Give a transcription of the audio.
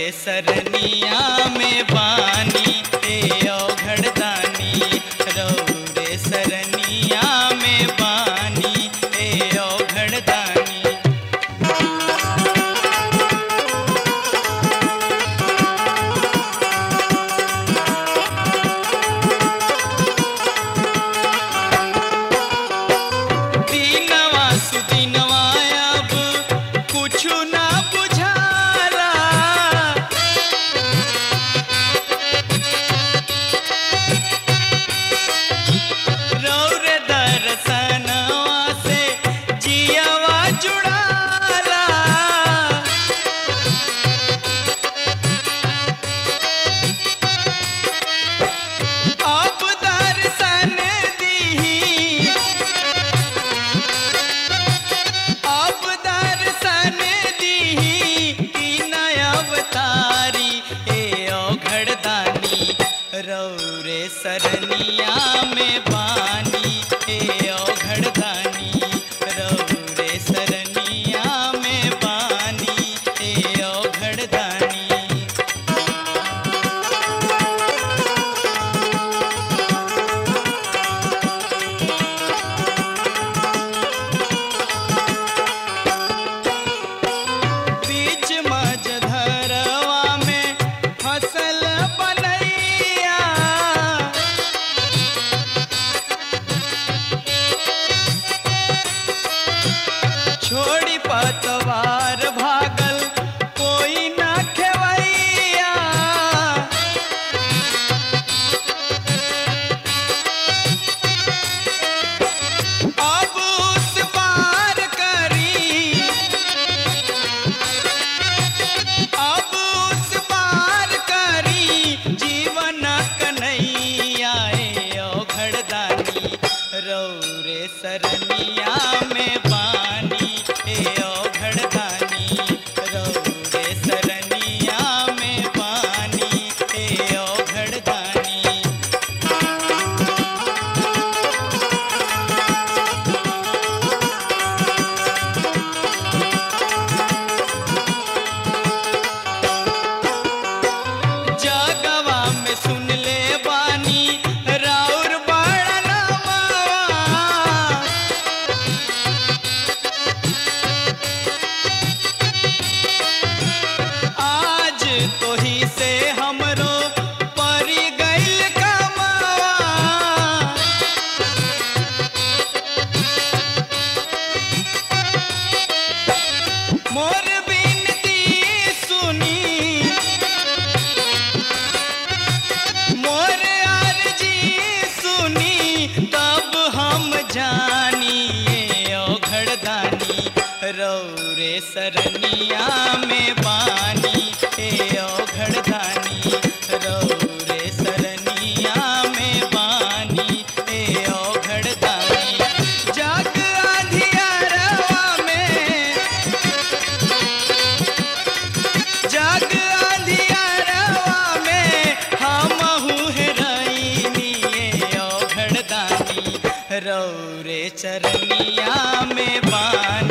सरनिया में बानी ए औघड़दानी रौरे सरनिया में बानी ए औघड़दानी दीनवा सुदीनवा अब कुछु ना बुझाला रौर दर्शनवा से जियवा जुड़ाला अब दर्शन दीही अब दर्शन दीही की नया अवतारी ए औघड़दानी रौरे सरनिया में बानी ए औघड़दानी रौरे सरनिया में बानी ए औघड़दानी बीच मझधरवा में फसल बनैया छोड़ी पतवार भागल कोई ना खेवैया अब उस पार करी अब उस पार करी जीवन कन्हैया ए औघड़दानी रौरे सरनिया में बानी ए औघड़दानी रौरे सरनिया में बानी ए औघड़दानी जगवा में सुन ले बानी राउर बड़नवा आज तो ही से हमरो परी गइल कमावा मोर बिनती सुनी मोर अर्जी सुनी तब हम जानिए औघड़दानी रौरे सरनिया में बानी ए औघड़दानी रौरे सरनिया में बानी ए औघड़दानी जग अंधियारवा में जग अंधियारवा में हमहू हेराइनी ए औघड़दानी रौरे चरनिया में बानी